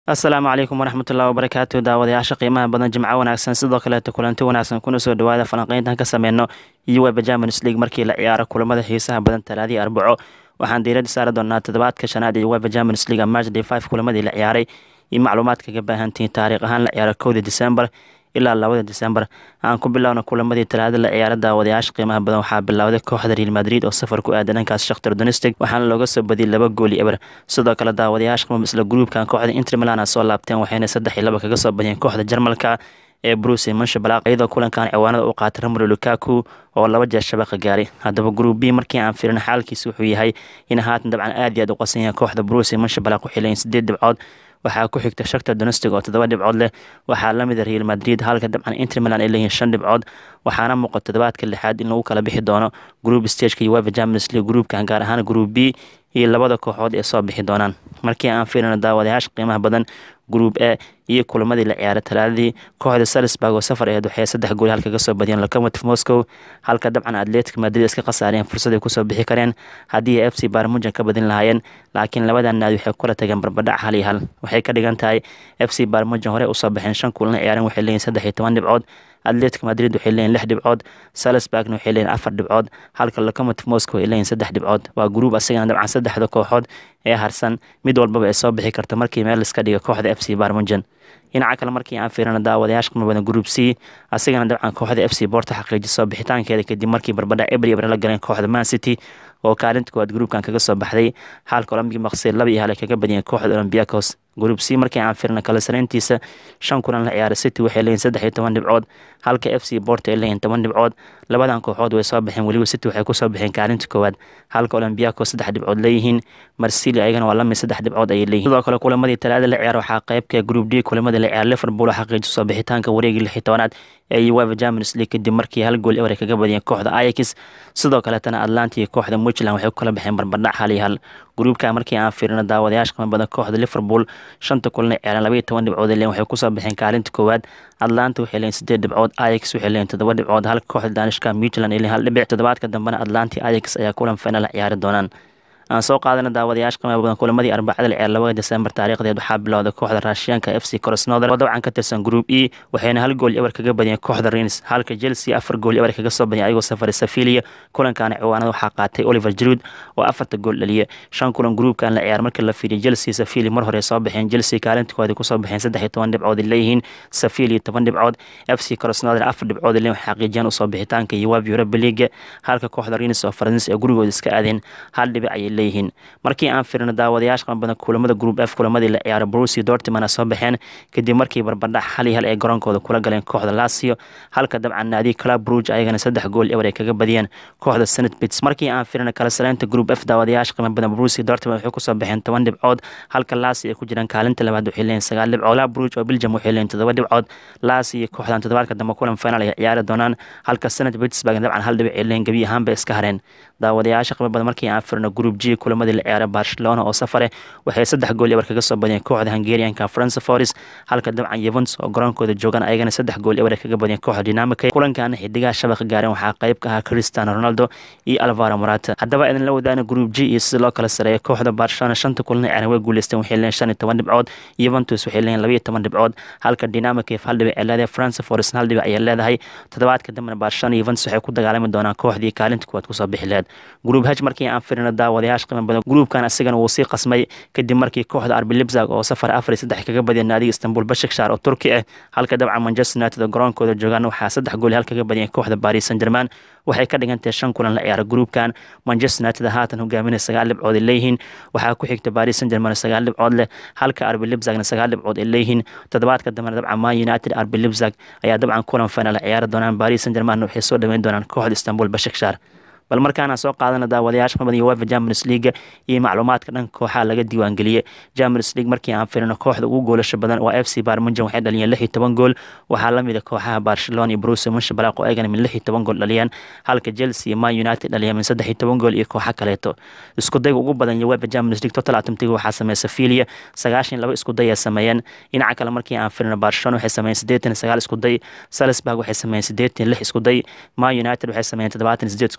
asalaamu calaykum waraxmatullahi wabarakaatu daawadayaasha qiimaha badan jimco wanaagsan sidoo kaleeta kulanti wanaagsan kuna soo dhawaada falanqeyntan ka sameyno iyo weba champions league markii la ciyaaro kulamada xiisaha badan talaadii arbaco waxaan diirada saari doonaa toddobaadka shanaad iyo weba champions league matchday five kulamadii la ciyaaray iyo macluumaad kaga baahantihiin taariikh ahaan la ciyaaro kowda december ilaa labada december aan ku bilowna kulamadii talaada la ciyaara daawadayaasha qiimaha badan waxaa bilowday kooxda real madrid oo safar ku aaday dhankaas shakhtar donistic waxaana looga soo badiyay laba gooli eber sidoo kale daawadayaasha qimam isla gruubkan kooxda inter milan a soo laabteen waxayna saddex iyo laba kaga soo badiyeen kooxda jarmalka ee bruce manshabalaq iyadoo kulankan ciwaanada u qaatay romero lukaku oo laba jeer shabaqa gaaray haddaba gruub b markii aan firin xaalkiisa wuxuu yahay in haatan dabcan aad iyo aad u qasan yahay kooxda bruce manshabalaq waxay leeyihin sideed dhibcood waxaa ku xigta shakta donostic oo toddoba dhibcood leh waxaa lamid a real madrid halka dabcan inter milan ay leeyihiin shan dhibcood waxaana muuqa toddobaadka lixaad in lagu kala bixi doono group stageka iyo weva champions league groupkan gaar ahaan group b iyo labada kooxood ee soo bixi doonaan markii aan fiirino daawadayaasha qiimaha badan group a iyo kulamadii la ciyaaray talaadadii kooxda salisburg oo safar aheed waxay saddex gool halka kasoo badiyeen locomotive moscow halka dabcan atletic madrid iska khasaareen fursad ay kusoo bixi kareen haddii ay f c barmujan ka badin lahaayeen laakiin labadan naadi waxay kula tageen barbadhac hal iyo hal waxay ka dhigan tahay f c barmujan hore usoo baxeen shan kulana ciyaareen waxay leeyihin saddex iyo toban dhibcood atletic madrid waxay leeyihin lix dhibcood salisburgna waxay leeyihin afar dhibcood halka locomotive moscow ay leeyihin saddex dhibcood waa gruub asigana dabcan saddexda kooxood ee harsan mid walbaba ay soo bixi karta markii meel iska dhiga kooxda f c barmujan dhinaca kale markii aan fiirino daawadayaasha qima badan group c asigana dabcan kooxda f c borta xaqiijisoo bixitaankeeda kadib markii barbadhac ebri ebre la galeen kooxda man city oo kaalinta koowaad gruubkan kaga soo baxday xaalka olambig maqsir laba iyo hal ay kaga badiyeen kooxda olombiakos group c markii aan fiirino kala sarayntiisa shan kulan la ciyaaray city waxay leeyihin saddex iyo toban dhibcood halka f c borta ay leeyihin toban dhibcood labadan kooxood way soo baxeen weliba city waxay kusoo baxeen kaalinta koowaad halka olombiakos saddex dhibcood leeyihiin marsili ayagana waa lamid saddex dhibcood ayay leeyihin sidoo kale kulamadii talaada la ciyaar waxaa qeybka group d kulamadii la ciyaar liverpool oo xaqiijisoo bixitaanka wareegii lix iyo tobanaad ee uefa champions league kadib markii hal gool ewer ay kaga badiyeen kooxda ayax sidoo kaletana atlanta iyo kooxda muntland waxay ku kala baxeen barbadhac hal iyo hal gruubka markii aan fiirino daawadayaasha qima badan kooxda liverpool shanta kulana ciyaareen labaiyo toban dhibcood leen waxay kusoo baxeen kaalinta koowaad atlanta waxay leeyihin sideed dhibcood ayax waxay leeyihin toddoba dhibcood halka kooxda danishka muntland ay leeyihin hal dhibic toddobaadka dambena atlanta ayax ayaa kulan final ciyaari doonaan aan soo qaadana daawadayaasha qiimaha badan kulamadii arbacada la ciyaar labada desembar taariikhdeed waxaa bilowday kooxda raashiyaanka f c crosnother oo dabcan ka tirsan group e waxayna hal gool ewer kaga badiyeen kooxda rins halka chelsea afar gool ewer kaga soo badiyeen ayagoo safaray safilia kulankaana ciwaanada waxaa qaatay oliver jarud oo afarta gool dhaliya shan kulan gruupkan la ciyaar markii la fiiriya chelsea safili mar hore soo baxeen chelsea kaalinta koowaad kusoo baxeen saddex iyo toban dhibcood leeyihiin safili toban dhibcood f c crosnother afar dhibcood leen waxay xaqiijiyaan usoo bixitaanka yuwab europa league halka kooxda rins oo faransis ee gurigooda iska aadeen hal dhibic ayay leeyihiin markii aan firino daawadayaasha qan badan kulamada group f kulamadii la ciyaaro brusi dortmana soo baxeen kadib markii barbadhac hal iyo hal ay garoonkooda kula galeen kooxda lasio halka dabcan naadi club bruge ayagana saddex gool ewer ay kaga badiyeen kooxda senate bits markii aan firino kala saraynta group f daawadayaasha qima badan brusi dortman waxay kusoo baxeen toban dhibcood halka lasi ay ku jiraan kaalinta labaad waxay leeyihin sagaal dhibcood la bruge oo belgium waxay leeyihin toddoba dhibcood lasi iyo kooxdan toddobaadka dambe kulan final ay ciyaari doonaan halka senate pittsburgh dabcan hal dhibic ay leeyihin gebi ahaanba iska hareen daawadayaasha qima badan markii aan firino group g kulamada la ciyaaray barcelona oo safare waxay saddex gool ewer kaga soo badiyeen kooxda hungarianka france foris halka dabcan yuventus oo garoonkooda joogaan ayagana saddex gool ewer kaga badiyeen kooxda dynamica kulankana xidigaha shabaqa gaareen waxaa qayb ka ahaa cristiano ronaldo iyo alvaro morata haddaba idin la wadaana group g iyo sida loo kala sareeya kooxda barcelona shanta kulana ciyaaran way guuleysteen waxay leeyihin shan iyo toban dhibcood yuventus waxay leeyihin laba iyo toban dhibcood halka dynamica hal dhibic ay leedahay france foris hal dhibic ayay leedahay toddobaadka dambena barcelona yuventus waxay ku dagaalami doonaan kooxdii kaalinta kuwaad kusoo bixi laheed group h markii aan firino daawadayaasha qiimo badan gruupkan asigana wuu sii qasmay kadib markii kooxda arbi libzag oo safar afar iyo saddex kaga badiyeen naadiga istanbul bashikshar oo turki ah halka dabcan manchester united oo garoonkooda joogaan waxaa saddex gool hal kaga badiyeen kooxda paris saint german waxay ka dhigantahay shan kulan la ciyaara gruupkan manchester united haatan hogaaminaya sagaal dhibcood ay leeyihiin waxaa ku xigta paris saint german sagaal dhibcood leh halka arbi libzagna sagaal dhibcood ay leeyihiin toddobaadka dambena dabcan man united arbi libzag ayaa dabcan kulan final ciyaari doonaan paris saint german waxay soo dhaweyn doonaan kooxda istanbul bashikshar bal markaana soo qaadana daawadayaasha qimada iyo wefa champions league iyo macluumaadka dhanka kooxaha laga diiwaangeliyey champions league markii aan firino kooxda ugu goolasha badan waa f c barmunjan waxay dhaliyeen lix iyo toban gool waxaa lamid a kooxaha barcelona iyo bruce munshabalaq oo ayagana min lix iyo toban gool dhaliyeen halka chelsea iyo man united dhaliyeen min saddex iyo toban gool iyo kooxa kaleeto isku dayga ugu badan iyo wefa champions league total atamtiga waxaa sameeya safilia sagaashan laba isku day ay sameeyeen dhinaca kale markii aan firino barcelona waxay sameeyeen siddeetan sagaal isku day salisburg waxay sameeyeen siddeetan lix isku day man united waxay sameeyeen toddobaatan sideed isku day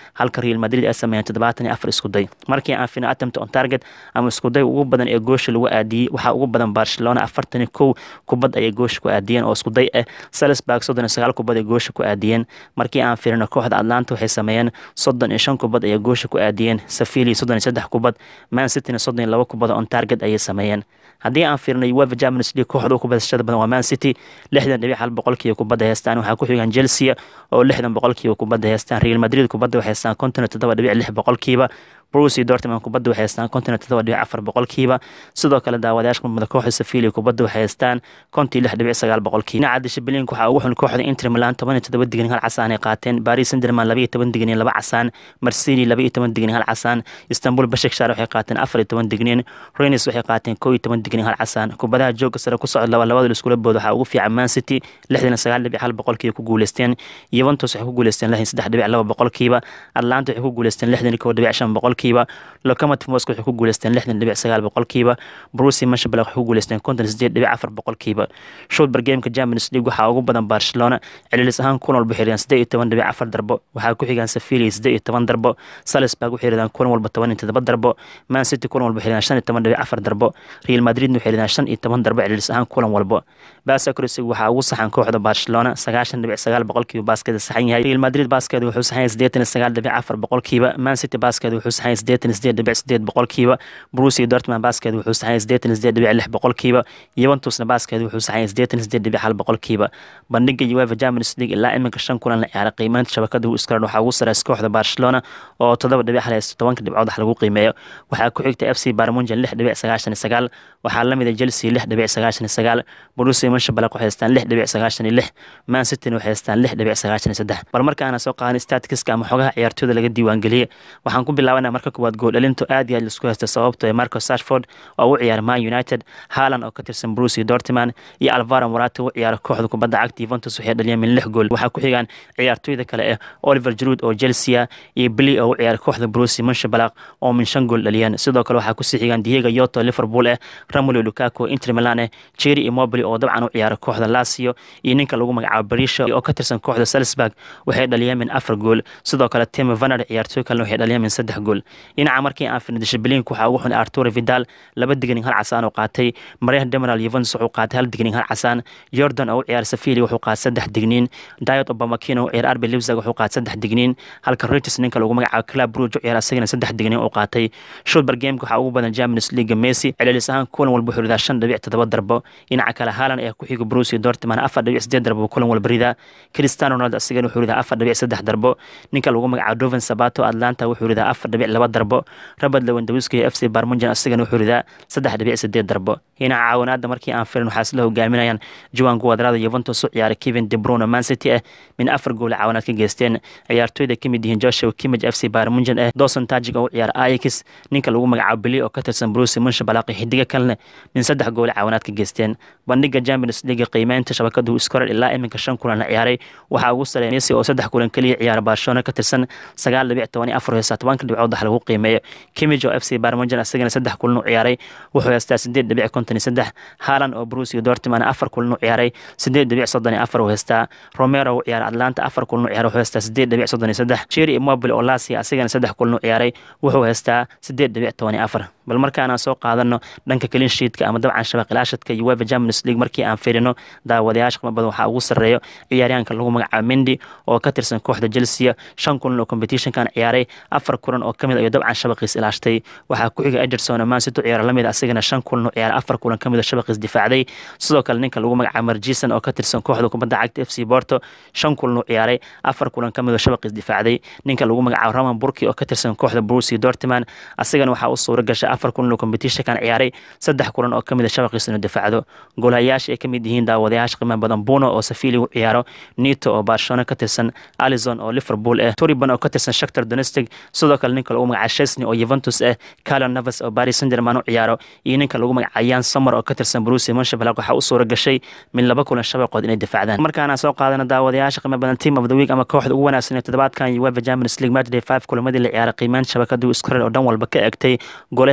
halka real madrid ay sameeyeen toddobaatan iyo afar iskuday markii aan fiirno attempt on target ama iskuday ugu badan ee goosha lagu aadiyey waxaa ugu badan barcelona afartan iyo kow kubad ayay goosha ku aadiyeen oo iskuday ah salisburg soddon iyo sagaal kubad ay goosha ku aadiyeen markii aan fiirino kooxda atlanta waxay sameeyeen soddon iyo shan kubad ayay goosha ku aadiyeen sevilla soddon iyo saddex kubad man cityna soddon iyo laba kubad on target ayay sameeyeen haddii aan fiirno uefa champions league kooxda ugu badashada badan waa man city lixdan dhibic hal boqolkiiba kubadda heystaan waxaa ku xigan chelsea oo lixdan boqolkiiba kubadda heystaan real madrid kubadda waxay heystaan konton iyo toddoba dhibic lix boqolkiiba bruce dortmund kubadda waxay heystaan konton iyo toddoba dhibic afar boqolkiiba sidoo kale daawadayaasha mudmada kooxda sevilla kubadda waxay heystaan konton iyo lix dhibic sagaal boqolkiiba dhinaca dishibiliinka waxaa ugu xun kooxda inter milan toban iyo toddoba dignin hal casaan ay qaateen paris saint-germain laba iyo toban dignin laba casaan marsili laba iyo toban dignin hal casaan istanbul bashakshar waxay qaateen afar iyo toban dignin renis waxay qaateen kow iyo toban dignin hal casaan kubadaha jooga sare ku socod laba labada iskula bood waxaa ugu fiican man city lixdan iyo sagaal dhibic hal boqolkiiba ku guuleysteen yuventus waxay ku guuleysteen lixdan saddex dhibic laba boqolkiiba atlanta waxay ku guuleysteen lixdan iyo kow dhibic shan boqolkiiba locomotive moscow waxay ku guuleysteen lixdan dhibic sagaal boqolkiiba brusi mashabala waxay ku guuleysteen konton sideed dhibic afar boqolkiiba shotbar gameka champions league waxaa ugu badan barcelona celilis ahaan kulan walba xiriyaan siddeed iyo toban dhibic afar darbo waxaa ku xigaan sevilla siddeed iyo toban darbo salisburg waxay xiriyaan kulan walba toban iyo todoba darbo man city kulan walba xiriyaan shan iyo toban dhibic afar darbo real madridna waxay xiriyaan shan iyo toban darbo celilis ahaan kulan walba basacrosig waxaa ugu saxan kooxda barcelona sagaashan dhibic sagaal boqolkiiba baaskeeda saxan yahay real madrid baaskeeda wuxuu saxan yahay siddeetan iyo sagaal dhibic afar boqolkiiba man city baaskeeda wuxuu saxan yahay siddeetan iyo siddeed dhibic siddeed boqolkiiba brusi dortmund baaskeeda wuxuu saxan yahay siddeetan iyo siddeed dhibic lix boqolkiiba yuventusna baaskeeda wuxuu saxan yahay siddeetan iyo siddeed dhibic hal boqolkiiba bandhiga uefa champions league ilaa iminka shan kulan la ciyaaray qiimeynta shabakada iskaran waxaa ugu sareysa kooxda barcelona oo toddoba dhibic hal haysta tobanka dhibcood wax lagu qiimeeyo waxaa ku xigta f c barmunjan lix dhibic sagaashan iyo sagaal waxaa la mida chelsea lix dhibic sagaashan iyo sagaal brusi manshabalaq waxay haystaan lix dhibic sagaashan iyo lix man cityna waxay haystaan lix dhibic sagaashan iyo saddex bal markaana soo qaadan statistiska ama xogaha ciyaartooyda laga diiwaangeliyey waxaan ku bilaabanaa marka koowaad gool dhalintu aad iyo aad laisku haysta sababto ee marco sashford oo u ciyaara man united haaland oo ka tirsan brusi dortmund iyo alvaro morata u ciyaara kooxda kubadda cagta yuventus waxay dhaliyeen min lix gool waxaa ku xigaan ciyaartooyda kale eh oliver jarud oo chelsea iyo bili oo u ciyaara kooxda brusi manshabalaq oo min shan gool dhaliyeen sidoo kale waxaa kusii xigaan diego yoto liverpool eh ramulo lukaku inter milan eh jerry immobile oo dabcan u ciyaara kooxda lazio iyo ninka lagu magacaabo berisha oo ka tirsan kooxda salisburg waxay dhaliyeen min afar gool sidoo kale tim vaner ciyaartooy kalena waxay dhaliyeen min saddex gool dhinaca markii aan firna dishibiliinka waxaa ugu xun arturo vidal laba digning hal casaan oo qaatay mariah demiral yuventus wuxuu qaatay hal digning hal casaan jordan oo u ciyaara sevilla wuxuu qaatay saddex digniin diet obamakin oo u ciyaara arbi lipzig wuxuu qaatay saddex digniin halka reuters ninka lagu magacaabo club bruge u ciyaara asagana saddex digniin uu qaatay shotbar gameka waxaa ugu badan champions league messi celilis ahaan kulan walba wuxuu ridaa shan dhibic toddoba darbo dhinaca kale haaland ayaa ku xiga bruce dortmund afar dhibic sideed darbo kulan walba ridaa cristiano ronaldo asigana wuxuu ridaa afar dhibic saddex darbo ninka lagu magacaabo doven sabato atlanta wuxuu ridaa afar dhibic laba darbo robert lewandowski iyo f c barmunjan asigana wuxuu ridaa saddex dhibic sideed darbo dhinaca caawinaada markii aan firin waxaa isla hogaaminayaan juan guadrada yuventus u ciyaaray kevin de bruyne man city ah min afar gool caawinaad ka geysteen ciyaartooyda ka mid yihiin joshua kimmage f c barmunjan ah dawson tajig oo u ciyaara ajax ninka lagu magacaabo bili oo ka tirsan bruce munshabalaqi xidiga kalena min saddex gool caawinaad ka geysteen bandhiga champions league qiimeynta shabakadu iskorar ilaa iminka shan kulan la ciyaaray waxaa ugu sareeya messi oo saddex kulan keliya ciyaara barcelona ka tirsan sagaal dhibic toban iyo afar heystaa tobanka dhibcood wax lagu qiimeeyo kimij oo f c barmunjan asagana saddex kulan u ciyaaray wuxuu heystaa sideed dhibic konton iyo saddex haaland oo bruce iyo dortmund afar kulan u ciyaaray sideed dhibic soddon iyo afar uu heystaa romero u ciyaara atlanta afar kulan u ciyaaray wuxuu heystaa sideed dhibic soddon iyo saddex jerry immobile oo lasia asagana saddex kulan u ciyaaray wuxuu heystaa sideed dhibic toban iyo afar bal markaanaan soo qaadano dhanka kalinshiidka ama dabcan shabaqilaashadka iyo uefa champions league markii aan firino daawadayaasha qima badan waxaa ugu sarreeyo ciyaaryahanka lagu magacaabo mendi oo ka tirsan kooxda chelsea shan kulan oo competitionkan ciyaaray afar kulan oo kamid ayuu dabcan shabaqiis ilaashtay waxaa ku xiga ederson oo mansity u ciyaara lamid asigana shan kulan oo ciyaaray afar kulan kamid oo shabaqiis difaacday sidoo kale ninka lagu magacaabo marjisan oo ka tirsan kooxda kubadda cagta f c porto shan kulan oo ciyaaray afar kulan kamid oo shabaqiis difaacday ninka lagu magacaabo roman burki oo ka tirsan kooxda bruce dortmund asigana waxaa u suura gashay afar kulan oo competitionkan ciyaaray saddex kulan oo kamid a shabaqiis inuu difaacdo goolahayaasha ay kamid yihiin daawadayaasha qiimaha badan buno oo safili u ciyaaro nito oo barcelona ka tirsan alison oo liverpool ah toriban oo ka tirsan shaktar donestic sidoo kale ninka lagu magacaabo chesney oo juventus ah calon navas oo paris saint germain u ciyaaro iyo ninka lagu magacaabo yan sommer oo ka tirsan bruce monshabalaq waxaa u suura gashay min laba kulan shabaqood inay difaacdaan markaana soo qaadana daawadayaasha qiimaha badan team of the week ama kooxda ugu wanaagsan ee toddobaadkan uefa champions league matchday five kulamadii la ciyaaray qiimeynta shabakadu iskorer oo dhan walba ka egtay golaha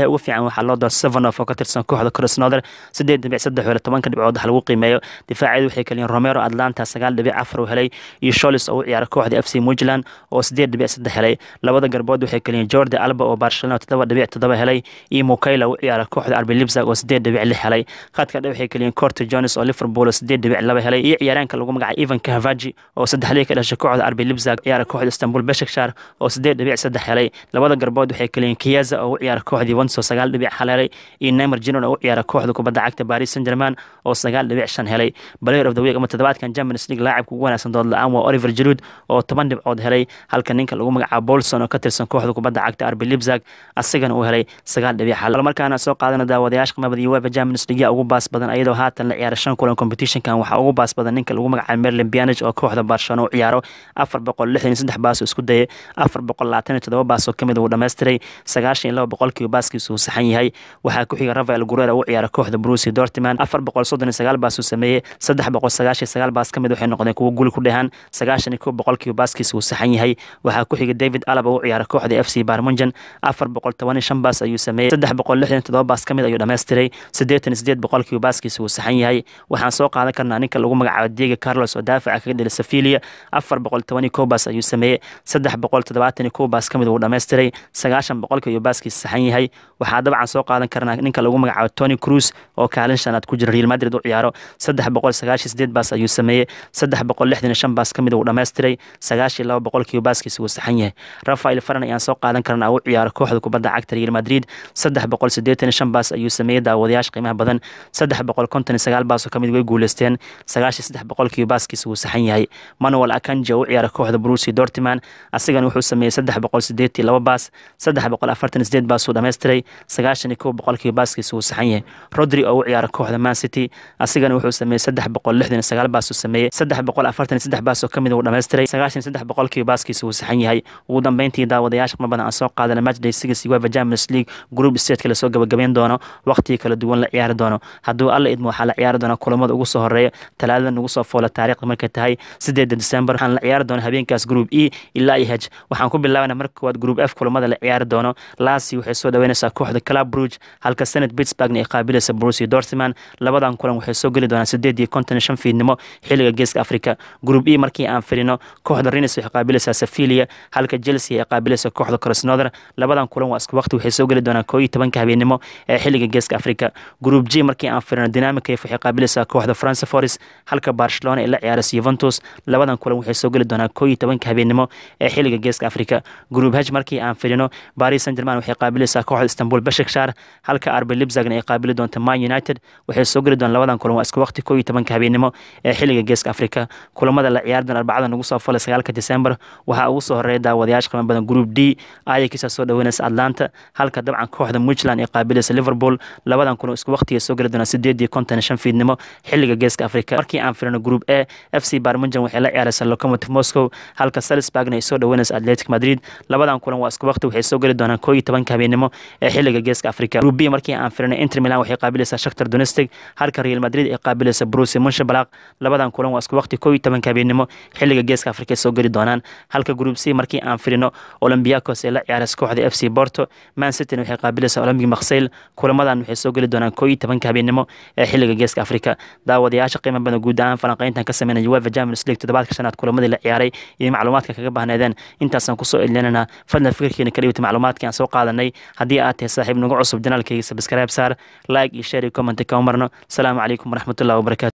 ugu fiican waxaa loo door sevenof oo ka tirsan kooxda crisnoder sideed dhibic saddex hele tobanka dhibcood wax lagu qiimeeyo difaaceedu waxay kaliyiin romero atlanta sagaal dhibic afar u helay iyo sholis oo u ciyaara kooxda f c mujland oo sideed dhibic saddex helay labada garbood waxay kaliyiin jordi alba oo barcelona toddoba dhibic toddoba helay iyo mukayla u ciyaara kooxda arbi libsag oo sideed dhibic lix helay khadka dhe waxay kaliyiin corto jones oo liverpool oo sideed dhibic laba helay iyo ciyaaraanka lagu magacay ivan kahavaji oo saddexdii ka dhashay kooxda arbi libsag ciyaara kooxda istanbul beshakshar oo sideed dhibic saddex helay labada garbood waxay kaliyiin kiyaza oo u ciyaara kooxdii wanso sagaal dhibic hal helay iyo neymar jinon oo u ciyaara kooxda kubadda cagta paris saint german oo sagaal dhibic shan helay player of the week ama toddobaadkan champions league laacibka ugu wanaagsan dood la-aan waa oliver jiruud oo toban dhibcood helay halka ninka lagu magacaabo bolson oo ka tirsan kooxda kubadda cagta arbi libsag asagana uu helay sagaal dhibic hal markaana soo qaadana daawadayaasha qimabada iyo wefa champions league ugu baas badan iyadoo haatan la ciyaara shan kulan competitionkan waxaa ugu baas badan ninka lagu magacaabo merlin bianage oo kooxda barcelona u ciyaaro afar boqol lixdan iyo saddex baas oo isku dayay afar boqol labaatan iyo toddoba baas oo kamid uu dhammaystiray sagaashan iyo laba boqolkiiba baaskiisa uu saxan yahay waxaa ku xiga rafael gurera u ciyaara kooxda brusi dortiman afar boqol soddon iyo sagaal baas uu sameeyey saddex boqol sagaashan iyo sagaal baas kamid waxay noqdeen kuwo guli ku dhehan sagaashan iyo kow boqolkiiba baaskiisa uu saxan yahay waxaa ku xiga david alaba u ciyaara kooxda f c barmunjan afar boqol toban iyo shan baas ayuu sameeyey saddex boqol lixdan iyo toddoba baas kamid ayuu dhammaystiray siddeetan iyo sideed boqolkiiba baaskiisa uu saxan yahay waxaan soo qaadan karnaa ninka lagu magacaabo diego carlos oo daafaca kaga dhila sefilia afar boqol toban iyo kow baas ayuu sameeyey saddex boqol toddobaatan iyo kow baas kamid uu dhammaystiray sagaashan boqolkiiba baaskiisa saxan yahay waxaa dabcan soo qaadan karnaa ninka lagu magacaabo tony cruz oo kaalin shanaad ku jira real madrid u ciyaaro saddex boqol sagaashan sideed baas ayuu sameeyey saddex boqol lixdan iyo shan baas kamid uu dhammaystiray sagaashan laba boqolkiiba baaskiisa uu saxan yahay rafael faran ayaan soo qaadan karnaa u ciyaaro kooxda kubadda cagta real madrid saddex boqol siddeetan iyo shan baas ayuu sameeyey daawadayaasha qiimaha badan saddex boqol konton iyo sagaal baas oo kamid way guuleysteen sagaashan saddex boqolkiiba baaskiisa uu saxan yahay manuel akanji oo u ciyaara kooxda brusi dortiman asigana wuxuu sameeyey saddex boqol sideetii laba baas saddex boqol afartan sideed baas uu dhammaystiray sagaashan iyo kow boqolkiiba baaskiisa uu saxan yahay rodri oo u ciyaara kooxda man city asigana wuxuu sameeyey saddex boqol lixdan iyo sagaal baas uu sameeyey saddex boqol afartan iyo saddex baas oo kamid uu dhammaystiray sagaashan saddex boqolkiiba baaskiisa uu saxan yahay ugu dambeyntii daawadayaasha qima badan aan soo qaadana matchday six uefa champions league group stateka lasoo gabagabeyn doono waqtigii kala duwan la ciyaari doono hadduu alla idmo waxaa la ciyaari doonaa kulamada ugu soo horeeya talaadada nagu soo foola taariikhda markay tahay sideeda december waxaan la ciyaari doona habeenkaas group e ilaa iyo h waxaan ku bilaabana marka koowaad group f kulamada la ciyaari doono lasi waxay soo dhaweynaysaa kooxda club bruge halka senate pittsburghna ay qaabilaysa brusi dortman labadan kulan waxay soo geli doonaan sideed iyo konton iyo shan fiidnimo xilliga geeska africa group e markii aan firino kooxda renis waxay qaabilaysaa sefilia halka chelsea ay qaabilaysa kooxda crisnoder labadan kulan waa isku waqti waxay soo geli doonaan koo iyo tobanka habeenimo ee xilliga geeska africa group g markii aan firino dynamicaf waxay qaabilaysaa kooxda france foris halka barcelona ay la ciyaaraysa yuventus labadan kulan waxay soo geli doonaan koo iyo tobanka habeenimo ee xilliga geeska africa group h markii aan firino paris saint german waxay qaabilaysaa kooxda istanbul beshakshar halka arbi libzagna ay qaabili doonta man united waxay soo geli doonaan labadan kulan waa isku waqti koo iyo tobanka habeenimo ee xilliga geeska africa kulamada la ciyaari doona arbacada nagu soo falay sagaalka december waxaa ugu soo horeeya daawadayaasha qiimo badan group d ayakisa soo dhaweynaysa atlanta halka dabcan kooxda muntland ay qaabilaysa liverpool labadan kulan isku waqtiga soo geli doonaan sideed iyo konton iyo shan fiidnimo xilliga geeska africa markii aan firino group a f c barmunjan waxay la ciyaaraysaa locomotive moscow halka salisburgna ay soo dhaweynaysa atletic madrid labadan kulan waa isku waqti waxay soo geli doonaan koo iyo tobanka habeenimo ee xilliga geeska africa group b markii aan firino inter milan waxay qaabilaysaa shakhtar donestic halka real madrid ay qaabilaysa brusi munshabalaq labadan kulan waa isku waqti koo iyo tobanka habeenimo xilliga geeska africa ay soo geli doonaan halka group c markii aan firino olympiacos ee la ciyaaraysa kooxda f c porto man cityna waxay qaabilaysaa olympic maksayl kulamadan waxay soo geli doonaan koo iyo tobanka habeenimo ee xilliga geeska africa daawadayaasha qiimo badan guud ahaan falanqeyntan ka sameynaya uefa champions league toddobaadka shanaad kulamadii la ciyaaray iyo macluumaadka kaga baahneedeen intaasaan kusoo elinanaa fadlan fikirkeena ka dhibta macluumaadkii aan soo qaadanay haddii aad tahay saaxiib nagu cusub janaalkayga sabskaraib saar like iyo share iyo comment ka marno asalaamu calaykum waraxmatullahi wabarakatu